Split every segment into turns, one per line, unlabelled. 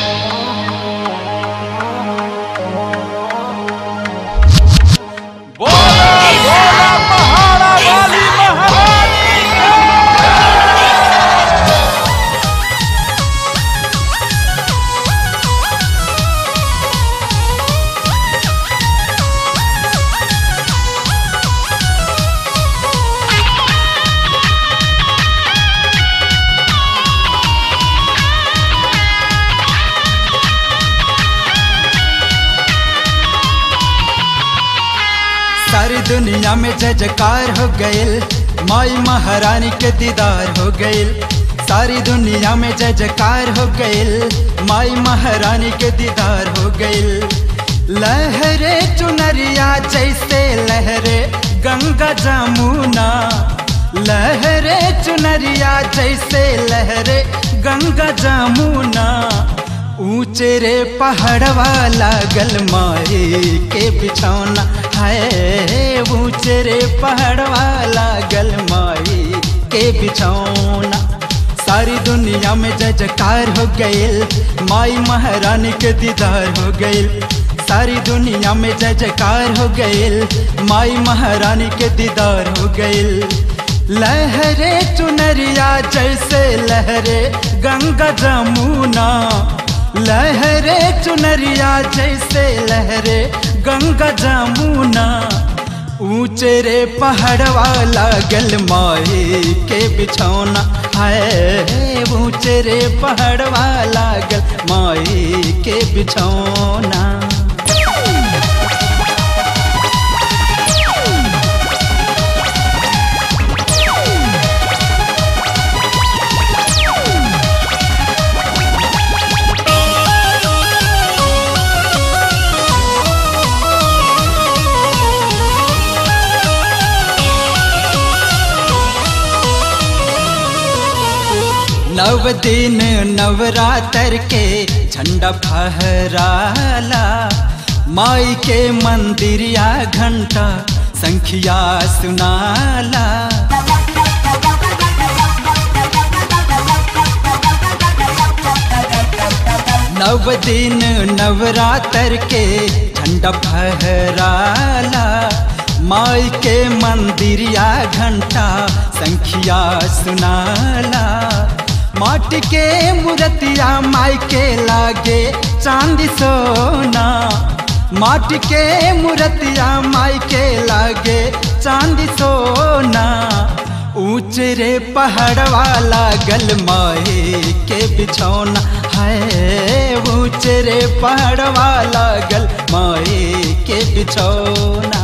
बोला बोला पहाड़ा वाली महारानी
सारी दुनिया में जय जयकार हो गईल माई महारानी के दीदार हो गईल सारी दुनिया में जय जयकार हो गईल माई महारानी के दीदार हो गईल लहरे चुनरिया जैसे लहरे गंगा जमुना लहरे चुनरिया जैसे लहरे गंगा जमुना ऊंचे रे पहाड़वा लागल माई के बिछौना है ऊंचे रे पहाड़वा लागल माई के बिछौना सारी दुनिया में जय जयकार हो गईल माई महारानी के दीदार हो गईल सारी दुनिया में जय जयकार हो गईल माई महारानी के दीदार हो गईल लहरे चुनरिया जैसे लहरे गंगा जमुना लहरे चुनरिया जैसे लहरे गंगा जमुना ऊंचे रे पहाड़वा लागल माई के बिछौना है ऊंचे रे पहाड़वा लागल माई के बिछौना नव दिन नवरात्र के झंडा फहराला माई के मंदिरिया घंटा संखिया सुनाला नव दिन नवरात्र के झंडा फहराला माई के मंदिरिया घंटा संखिया सुनाला माटी के मूर्तिया माई के लागे चांदी सोना माटी के मूर्तिया माई के लागे चांदी सोना ऊंचे रे पहाड़वा लागल माई के बिछौना है ऊंचे रे पहाड़वा लागल माई के बिछौना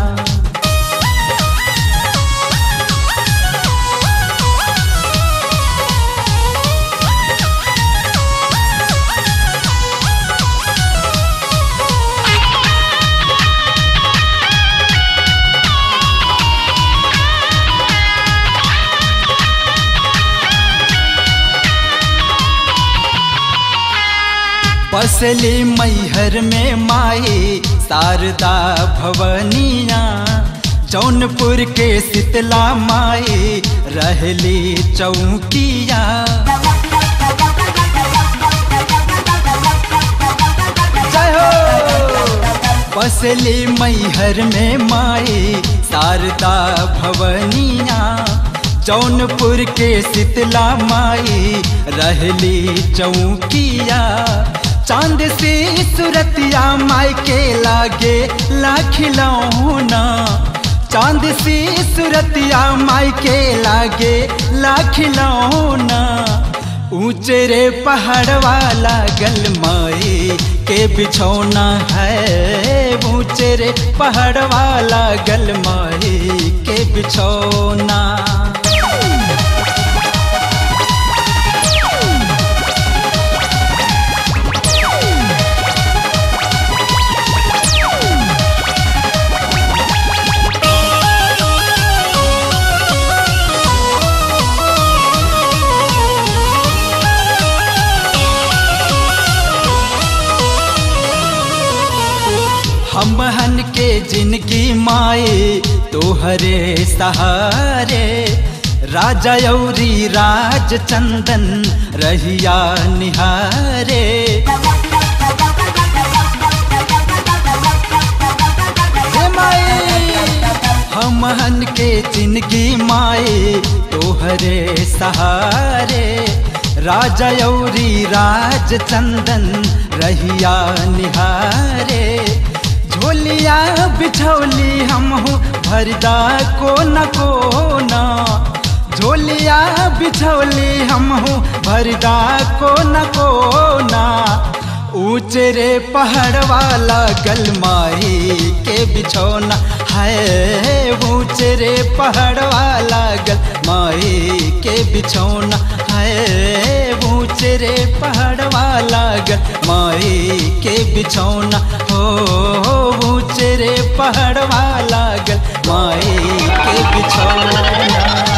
बसली मैहर में माई शारदा भवनिया जौनपुर के शीतला माई रहली चौकिया जय हो बसली मैहर में माई शारदा भवनिया जौनपुर के शीतला माई रहली चौकिया चांद से सुरतिया माई के लागे लाखिलौना चांद से सुरतिया माई के लागे लाखिलौना ऊंचे रे पहाड़वा लागल माई के बिछौना है ऊंचे रे पहाड़वा लागल माई के बिछौना हम हन के जिनकी माए तोहरे सहारे राजा यौरी राज चंदन रहिया निहारे जिंदगी माए तोहरे सहारे राजा यौरी राज चंदन रहिया निहारे झोलिया बिछौली हमहू भरदा को न को ना झोलिया बिछौली हमहू भरदा को न को ना ऊंचे रे पहाड़ वाला गलमाई के बिछौना है ऊंचे रे पहाड़ वाला गलमाई के बिछौना है ऊंचे रे पहाड़ वाला गलमाई के बिछौना हो ऊंचे रे पहाड़ वाला गलमाई के बिछौना